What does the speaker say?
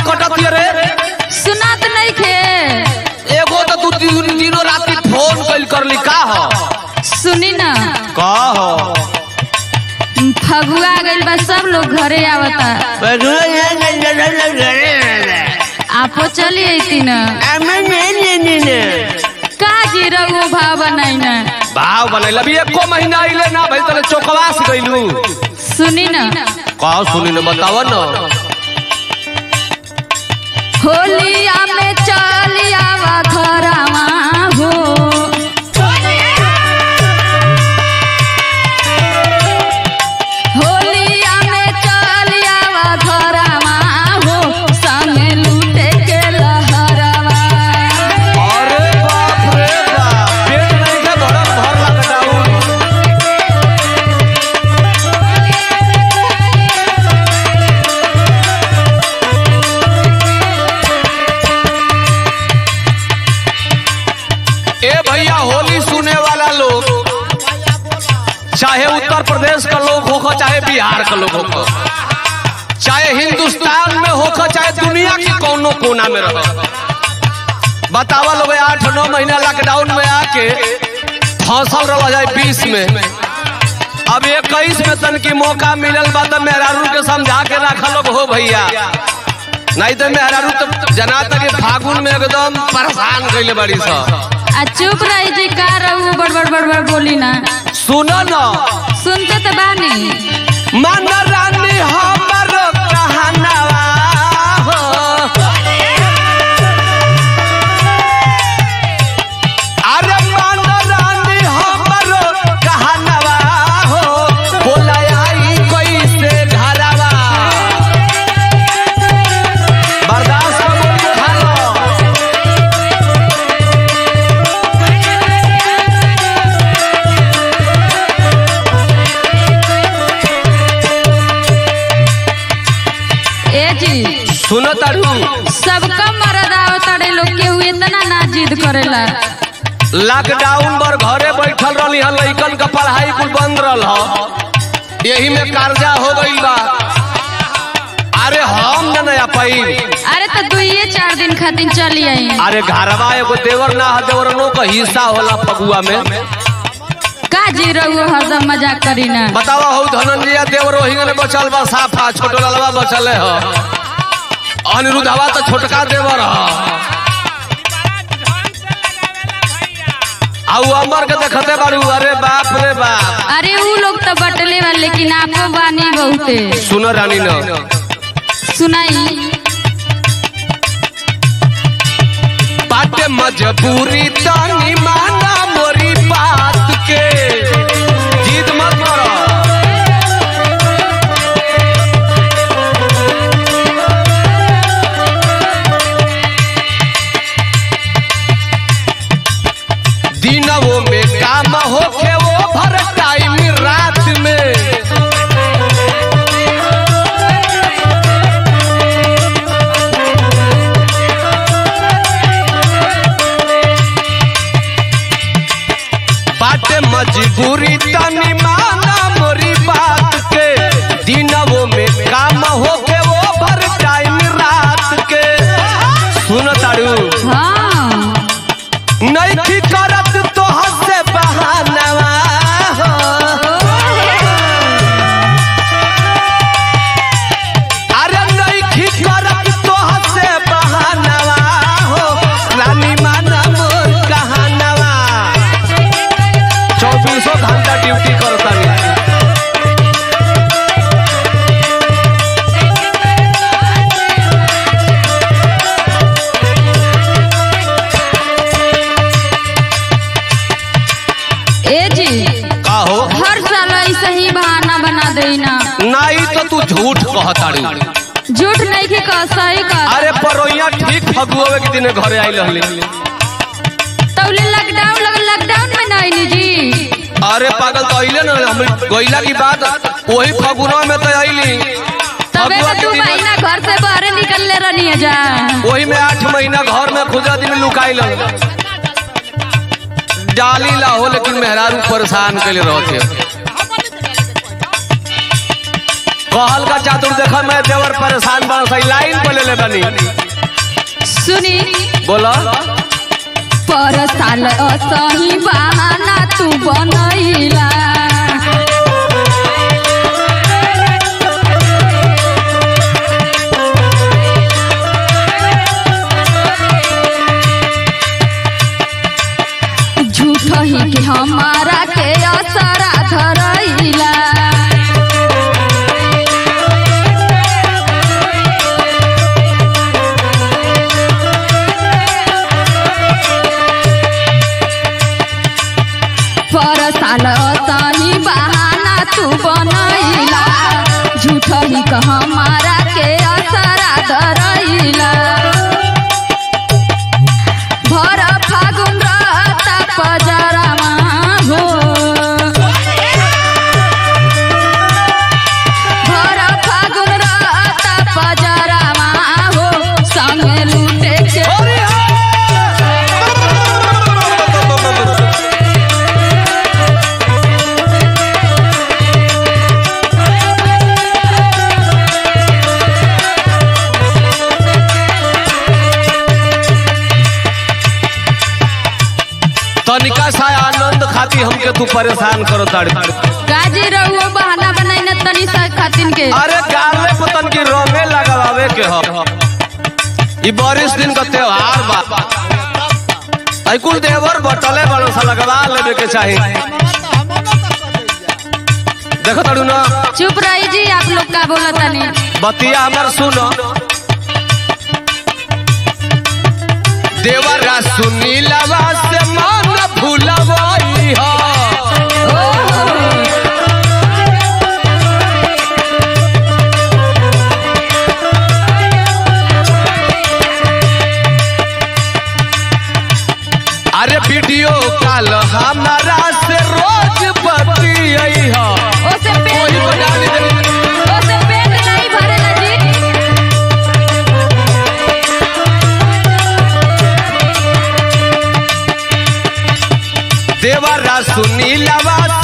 कटत ये रे सुनात नहीं खे एगो तो तू दिन- दिनों राती फोन कइल करली का हो सुनी ना का हो फगुआ गइल बा सब लोग घरे आवता आपो चली अइती ना का जी रहुओ भाव बनाई ना भाव बनैल अभी एको महीना आइले ना भाई तले चौकवास गइलू सुनी ना का सुनी न बताव न होलिया में चली आवा घरवा हो होलिया में चली आवा घरवा हो संगे लूटे के लहरवा अरे बाप रे बाप पेट नहीं के भरल भर लॉकडाउन ए भैया होली सुने वाला लोग चाहे उत्तर प्रदेश का लोग होखो चाहे बिहार का लोग होखो चाहे हिंदुस्तान में होखो चाहे दुनिया के कोनो कोना में रहो बतावा लोग आठ नौ महीना लॉकडाउन में आके फसल रह जाए बीस में अब इक्कीस में तन की मौका मिलल बा तो मेहरारू के समझा के रखा लोग हो भैया नहीं तो मेहरारू तो जना तक फागुन में एकदम परेशान कैले बड़ी सब आ चुप रही जी का रहू बड़बड़ बड़बड़ बोली ना सुनो न सुनते तो बानी मन रानी हमर कहनवा हो। अरे मन रानी हमर कहनवा हो बोला आई कैसे घरवा बर्दाश्त कर बोल खा लो ए जी सुनो तारू सबका मरद आवताड़े लोग केहू इतना ना जिद करेला लॉकडाउन पर घरे बैठल रहली हन लइकन का पढ़ाई कुल बंद रहल ह यही में कर्जा हो गई बा अरे हम न नया पाई अरे तो दुइये चार दिन खातिर चली आई अरे घरवा एगो देवर ना है देवरनो का हिस्सा होला फगुआ में का जी रहू हरदम मजाक करी ना बतावा हो धनंजय देवर वही ने बचल बा साफा छोटो ललवा बचल है अनिरुद्धवा तो छोटका देवर ह आउ अमर के देखते बारू अरे बाप रे बाप अरे ऊ लोग तो बटले वाले लेकिन आपो बानी बहुते सुनो रानी न सुनाई बाटे मजबूरी तानी माना मोरी बात के जीत मत करो दिनवो में काम होखे वो भर टाइम रात में बाटे मजबूरी तनी माना मोरी बात के दिनवो में काम होके वो भर टाइम रात के सुन तारू हाँ नहीं करत तो हसे बहानवा हो। अरे नहीं करत तो हसे बहानवा हो रानी माना मोर कहानवा चौबीसों घंटा ड्यूटी करता ए जी का हो हर साल ऐसा ही बहाना बना देना नहीं तो तू झूठ कहताड़ी झूठ नहीं के कह सही कह अरे परोइया ठीक फगुआवे के दिन घरे आई रहली तौले लॉकडाउन लग लॉकडाउन में ना आईनी जी अरे पागल तो अइले ना हम गइला की बात वही फगुनवा में तो अइली तबे फगुआ तो के तू दिन महीना घर से बाहर निकलले रहनी है जा वही में आठ महीना घर में खुदा दिन लुकाई लग डाली ला हो लेकिन मेहरारू परेशान कैले रहते कहल का चातुर देख मैं देवर परेशान बन सही लाइन पे ले ले बनी सुनी बोलो पर साल असही बहाना तू बनैला झूठ ही के हमारा के असरा धरैला पर साल असही बहाना तू बनैला झूठ ही के हमारा के असरा धरैला भर फागुन रहता पजरामा हो भर फागुन रहता पजरामा हो संगे लूटे के तनिका सा आनंद खाती हमके तू परेशान करो ताड़ी गाजी रहुओ बहाना बनाई न तनी सा खातिन के अरे गाले पतन की रंगे लगावे के हो ई बारिश दिन का त्योहार बा आई कुल देवर बटले बड़ो सा लगवा लेवे के चाही देखो ताड़ू ना चुप रही जी आप लोग का बोला तनी बतिया हमर सुनो देवरा सुनीलवा से मन भूलवाई हो अरे वीडियो कॉल हमारा से रोज बतियाई हो ओसे कोई पेट बना दे ओसे पेट नहीं भरेला जी देवरा सुनीलवा